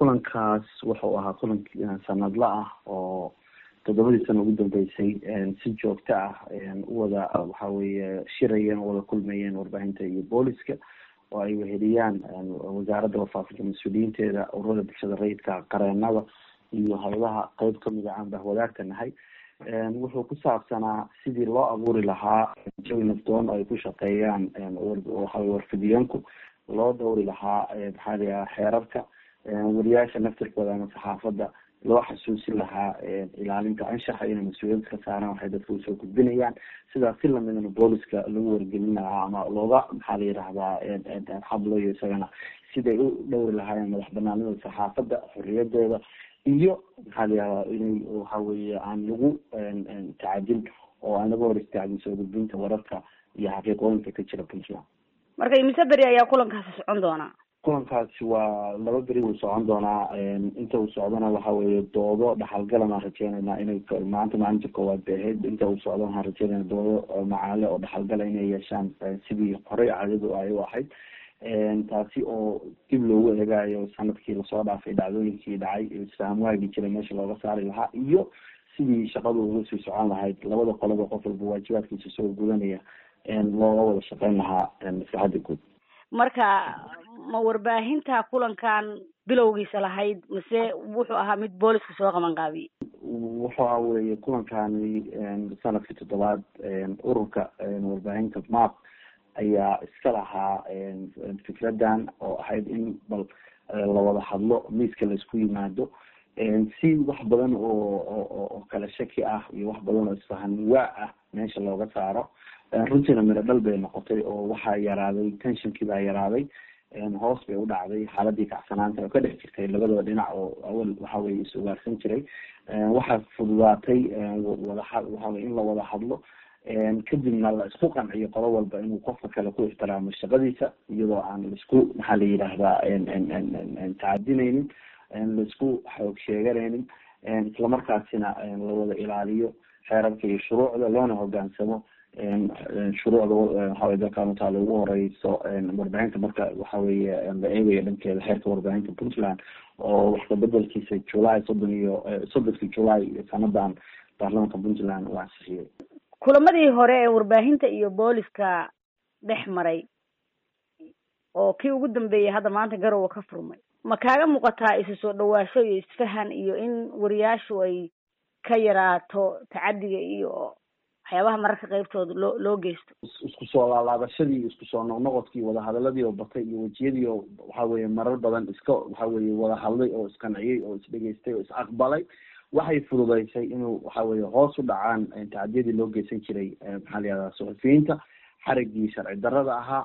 kulankaas wuxuu ahaa kulan sanadla ah oo toddobadii sano ugu dambeysay si joogto ah uwada waxa weeye shirayeen oo wada kulmayeen warbaahinta iyo booliska oo ay weheliyaan wasaaradda wafaafinta mas-uuliyiinteeda ururada bulshada rayidka qareenada iyo hay-adaha qeyb kamid a aan bahwadaagta nahay wuxuu ku saabsanaa sidii loo abuuri lahaa jawi nafdoon oo ay ku shaqeeyaan waxawey warfidiyeenku loo dhowri lahaa maxaa layaha xeerarka wariyaasha naftirkooda ama saxaafadda loo xasuusin lahaa ilaalinta anshaxa inay mas-uuliyad ka saaraan waxay dadka usoo gudbinayaan sidaas si lamidana booliska lagu wargelin lahaa ama looga maxaa la yidhahdaa xablayo isagana siday u dhowri lahaayeen madax banaanida saxaafadda xorriyadeeda iyo maxaa la yihahdaa inay waxa weeye aan lagu tacadin oo aan laga hor istaagin soo gudbinta wararka iyo xaqiiqooyinka ka jira puntland marka imise beri ayaa kulankaasi socon doonaa kulankaasi waa laba beri wuu socon doonaa inta uu socdona waxa weeye doodo dhaxalgalan aan rajeynaynaa inay maanta maalinta koowaad bay ahayd inta uu socdo waxaan rajeynayna doodo macaale oo dhaxalgala inay yeeshaan sidii horey caadadu ay u ahayd taasi oo dib loogu eegaayo sanadkii lasoo dhaafay dhacdooyinkii dhacay isfaham waagi jiray meesha looga saari lahaa iyo sidii shaqadu uga sii socon lahayd labada qoloba qof walba waajibaadkiisa soo gudanaya looga wada shaqeyn lahaa maslaxada guud marka ma warbaahinta kulankan bilowgiisa lahayd mase wuxuu ahaa mid booliska soo qaban qaabiyey wuxuu ahaa weye kulankani sanadkii toddobaad ururka warbaahinta map ayaa iska lahaa fikradan oo ahayd in bal lawada hadlo miiska laisku yimaado si wax badan oo oo kala shaki ah iyo wax badan oo isfahan waa ah meesha looga saaro runtiina miro dhal bay noqotay oo waxaa yaraaday tensionkii baa yaraaday hoos bay u dhacday xaaladii kacsanaanta oo ka dhex jirtay labadaba dhinac oo awal waxa weye is ugaarsan jiray waxaa fududaatay wadaha waxaweye in la wada hadlo kadibna la isku qanciyo qolo walba inuu qofka kale ku ixtiraamo shaqadiisa iyadoo aan laisku maxaa la yidhaahdaa tacadinaynin laisku xoog sheeganaynin islamarkaasina la wada ilaaliyo xeerarka iyo shuruucda loona hogaansamo shuruucda waxawey dalkan utaala ugu horeyso warbaahinta marka waxa weye la eegayo dhankeeda xeerka warbaahinta puntland oo wax kabedelkiisa july soddon iyo soddonkii july sanadan baarlamanka puntland uu ansixiyey kulamadii hore ee warbaahinta iyo booliska dhex maray oo kii ugu dambeeyay hadda maanta garowa ka furmay ma kaaga muuqataa isu soo dhawaasho iyo isfahan iyo in wariyaashu ay ka yaraato tacadiga iyo waxyaabaha mararka qeybtooda loo loo geysto isku soo laalaabashadii isku soo noqnoqodkii wadahadaladii oo batay iyo wejiyadii oo waxa weye marar badan iska waxa weye wada hadlay oo isqanciyey oo isdhegeystay oo is aqbalay waxay fududeysay inuu waxa weye hoos u dhacaan tacadiyadii loo geysan jiray maxaa la yihahdaa suxufiyiinta xarigii sharci darada ahaa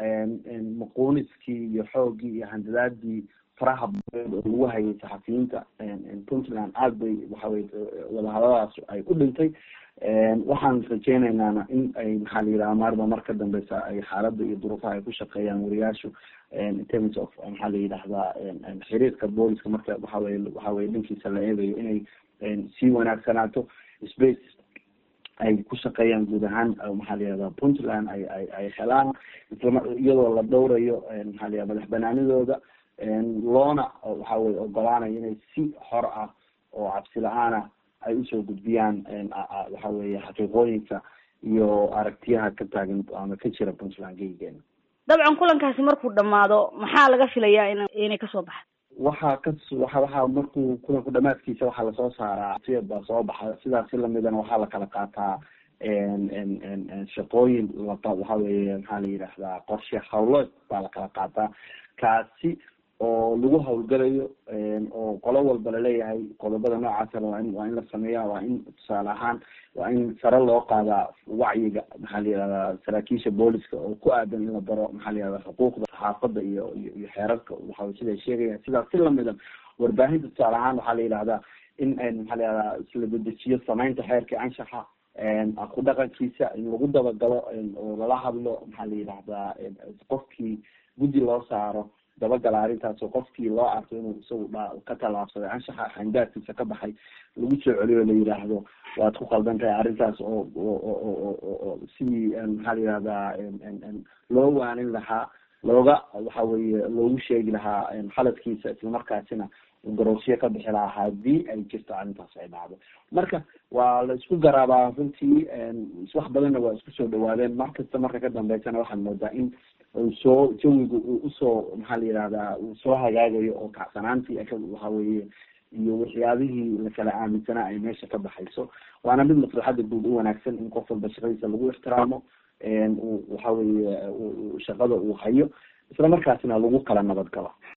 maquuniskii iyo xoogii iyo handadaadii faraha badeed oo lagu hayay saxafiyiinta puntland aad bay waxaweye wadahadadaas ay u dhintay waxaan rajeyneynana in ay maxaa la yidhaha maarba mar ka dambeysa ay xaaladda iyo duruufaha ay ku shaqeeyaan wariyaashu in terms of maxaa la yidhahdaa xiriirka booliska marka waxaweye waxaweye dhankiisa la eegayo inay sii wanaagsanaato space ay ku shaqeeyaan guud ahaan maxaa la yihahda puntland ay ay ay helaan islam iyadoo la dhowrayo maxaa la yihahda madax banaanidooda loona waxa weye ogolaanayo inay si xor ah oo cabsi la-aan ah ay usoo gudbiyaan waxa weye xaqiiqooyinka iyo aragtiyaha ka taagan ama ka jira puntland geygeena dabcan kulankaasi markuu dhamaado maxaa laga filayaa in inay kasoo baxdo waxaa ka waxa waxaa markuu kulanku dhamaadkiisa waxaa lasoo saaraa siyad baa soo baxa sidaasi lamidana waxaa la kala qaataa shaqooyin laba waxa weye maxaa la yidhaahdaa qorshe hawlood baa la kala qaataa kaasi oo lagu hawlgalayo oo qolo walba laleeyahay qodobada noocaasana waa in waa in la sameeya waa in tusaale ahaan waa in sare loo qaadaa wacyiga maxaa la yihahdaa saraakiisha booliska oo ku aadan in la baro maxaa la yihahda xuquuqda saxaafadda iyo iyo iyo xeerarka waxa siday sheegayaan sidaas si lamida warbaahinta tusaale ahaan waxaa la yidhahdaa in maxaa la yihahdaa isla dedejiyo samaynta xeerka anshaxa ku dhaqankiisa in lagu dabagalo oo lala hadlo maxaa la yidhahdaa qofkii guddi loo saaro dabagala arrintaas oo qofkii loo arko inuu isagu dha ka tallaabsaday anshaxa xandaadkiisa ka baxay lagu soo celiyo la yidhaahdo waad ku qaldan tahay arrintaas oo oo sidii maxaa la yihahdaa loo waanin lahaa looga waxa weye loogu sheegi lahaa xaladkiisa islamarkaasina garoosyo ka bixi lahaa hadii ay jirto arrintaas ay dhacdo marka waa la isku garaabaa runtii wax badanna waa isku soo dhawaadeen mar kasta marka ka dambeysana waxaad moodaa in soo jawiga uu usoo maxaa la yihahdaa uu soo hagaagayo oo kacsanaantii waxa weye iyo waxyaabihii lakala aaminsanaa ay meesha ka baxayso waana mid maslaxada guud u wanaagsan in qof walba shaqadiisa lagu ixtiraamo waxa weye shaqada uu hayo isla markaasina lagu kala nabad galo